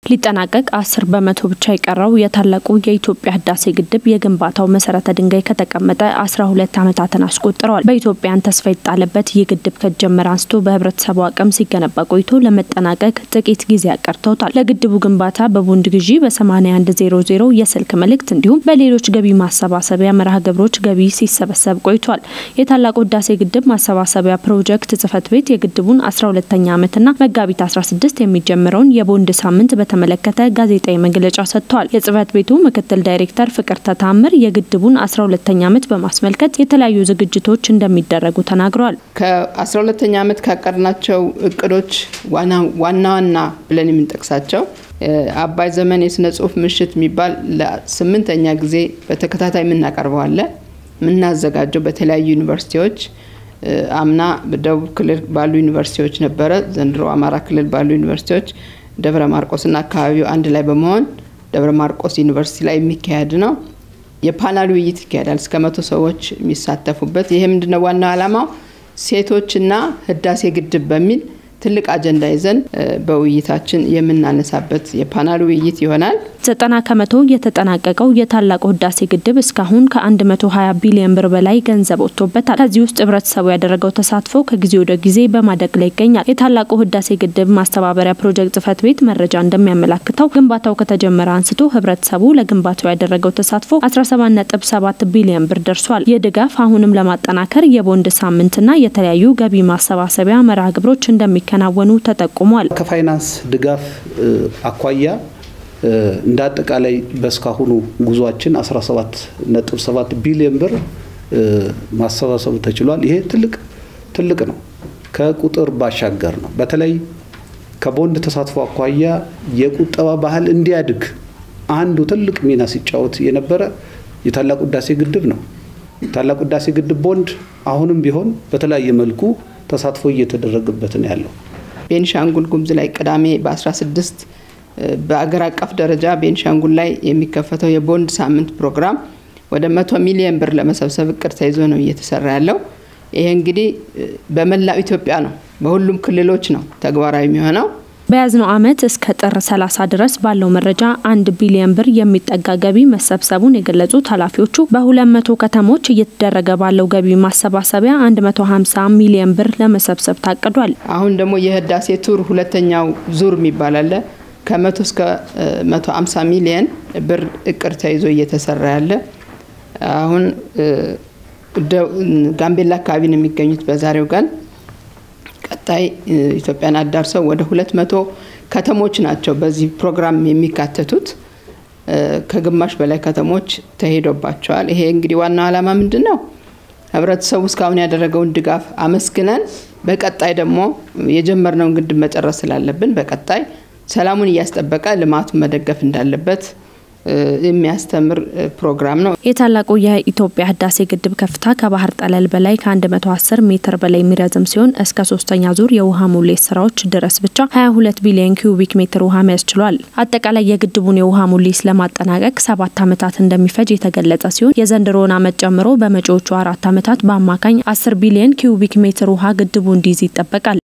ሊጠናቀቅ አስር በመቶ ብቻ የቀረው የታላቁ የኢትዮጵያ ህዳሴ ግድብ የግንባታው መሰረተ ድንጋይ ከተቀመጠ አስራ ሁለት ዓመታትን አስቆጥረዋል። በኢትዮጵያን ተስፋ የተጣለበት ይህ ግድብ ከጀመረ አንስቶ በህብረተሰቡ አቅም ሲገነባ ቆይቶ ለመጠናቀቅ ጥቂት ጊዜ ያቀርተውታል። ለግድቡ ግንባታ በቦንድ ግዢ በ8100 የስልክ መልእክት እንዲሁም በሌሎች ገቢ ማሰባሰቢያ መርሃ ግብሮች ገቢ ሲሰበሰብ ቆይቷል። የታላቁ ህዳሴ ግድብ ማሰባሰቢያ ፕሮጀክት ጽህፈት ቤት የግድቡን 12ኛ ዓመትና መጋቢት 16 የሚጀምረውን የቦንድ ሳምንት በተመለከተ ጋዜጣዊ መግለጫ ሰጥተዋል። የጽህፈት ቤቱ ምክትል ዳይሬክተር ፍቅርተ ታምር የግድቡን 12ኛ ዓመት በማስመልከት የተለያዩ ዝግጅቶች እንደሚደረጉ ተናግረዋል። ከ12ኛ ዓመት ካቀድናቸው እቅዶች ዋና ዋና ብለን የምንጠቅሳቸው አባይ ዘመን የስነ ጽሁፍ ምሽት የሚባል ለስምንተኛ ጊዜ በተከታታይ የምናቀርበው አለ የምናዘጋጀው በተለያዩ ዩኒቨርሲቲዎች አምና በደቡብ ክልል ባሉ ዩኒቨርሲቲዎች ነበረ። ዘንድሮ አማራ ክልል ባሉ ዩኒቨርሲቲዎች ደብረ ማርቆስና አካባቢው አንድ ላይ በመሆን ደብረ ማርቆስ ዩኒቨርሲቲ ላይ የሚካሄድ ነው። የፓናል ውይይት ይካሄዳል እስከ መቶ ሰዎች የሚሳተፉበት። ይሄ ምንድነው ዋናው ዓላማው ሴቶችና ህዳሴ ግድብ በሚል ትልቅ አጀንዳ ይዘን በውይይታችን የምናነሳበት የፓናል ውይይት ይሆናል። ዘጠና ከመቶ የተጠናቀቀው የታላቁ ህዳሴ ግድብ እስካሁን ከ120 ቢሊዮን ብር በላይ ገንዘብ ወጥቶበታል። ከዚህ ውስጥ ህብረተሰቡ ያደረገው ተሳትፎ ከጊዜ ወደ ጊዜ በማደግ ላይ ይገኛል። የታላቁ ህዳሴ ግድብ ማስተባበሪያ ፕሮጀክት ጽህፈት ቤት መረጃ እንደሚያመላክተው ግንባታው ከተጀመረ አንስቶ ህብረተሰቡ ለግንባታው ያደረገው ተሳትፎ 17.7 ቢሊዮን ብር ደርሷል። ይህ ድጋፍ አሁንም ለማጠናከር የቦንድ ሳምንትና የተለያዩ ገቢ ማሰባሰቢያ መርሃ ግብሮች እንደሚከናወኑ ተጠቁሟል። ከፋይናንስ ድጋፍ አኳያ እንደ አጠቃላይ በእስካሁኑ ጉዟችን 17.7 ቢሊዮን ብር ማሰባሰብ ተችሏል። ይሄ ትልቅ ትልቅ ነው። ከቁጥር ባሻገር ነው። በተለይ ከቦንድ ተሳትፎ አኳያ የቁጠባ ባህል እንዲያድግ አንዱ ትልቅ ሚና ሲጫወት የነበረ የታላቁ ህዳሴ ግድብ ነው። ታላቁ ህዳሴ ግድብ ቦንድ አሁንም ቢሆን በተለያየ መልኩ ተሳትፎ እየተደረገበት ነው ያለው። ቤንሻንጉል ጉሙዝ ላይ ቅዳሜ በ16 በአገር አቀፍ ደረጃ ቤንሻንጉል ላይ የሚከፈተው የቦንድ ሳምንት ፕሮግራም ወደ መቶ ሚሊዮን ብር ለመሰብሰብ እቅድ ተይዞ ነው እየተሰራ ያለው። ይሄ እንግዲህ በመላው ኢትዮጵያ ነው፣ በሁሉም ክልሎች ነው ተግባራዊ የሚሆነው። በያዝነው ዓመት እስከ ጥር 30 ድረስ ባለው መረጃ አንድ ቢሊዮን ብር የሚጠጋ ገቢ መሰብሰቡን የገለጹት ኃላፊዎቹ በ200 ከተሞች እየተደረገ ባለው ገቢ ማሰባሰቢያ 150 ሚሊዮን ብር ለመሰብሰብ ታቅዷል። አሁን ደግሞ የህዳሴ ቱር ሁለተኛው ዙር የሚባል አለ ከመቶ እስከ 150 ሚሊየን ብር እቅድ ተይዞ እየተሰራ ያለ አሁን ጋምቤላ አካባቢ ነው የሚገኙት በዛሬው ቀን። ቀጣይ ኢትዮጵያን አዳርሰው ወደ 200 ከተሞች ናቸው በዚህ ፕሮግራም የሚካተቱት። ከግማሽ በላይ ከተሞች ተሄዶባቸዋል። ይሄ እንግዲህ ዋናው ዓላማ ምንድን ነው? ህብረተሰቡ እስካሁን ያደረገውን ድጋፍ አመስግነን በቀጣይ ደግሞ የጀመርነውን ግድብ መጨረስ ስላለብን በቀጣይ ሰላሙን እያስጠበቀ ልማቱን መደገፍ እንዳለበት የሚያስተምር ፕሮግራም ነው። የታላቁ የኢትዮጵያ ህዳሴ ግድብ ከፍታ ከባህር ጠለል በላይ ከ110 ሜትር በላይ የሚረዝም ሲሆን እስከ ሶስተኛ ዙር የውሃ ሙሌት ስራዎች ድረስ ብቻ 22 ቢሊዮን ኪዩቢክ ሜትር ውሃ መያዝ ችሏል። አጠቃላይ የግድቡን የውሃ ሙሌት ለማጠናቀቅ ሰባት ዓመታት እንደሚፈጅ የተገለጸ ሲሆን የዘንድሮውን ዓመት ጨምሮ በመጪዎቹ አራት ዓመታት በአማካኝ 10 ቢሊዮን ኪዩቢክ ሜትር ውሃ ግድቡ እንዲይዝ ይጠበቃል።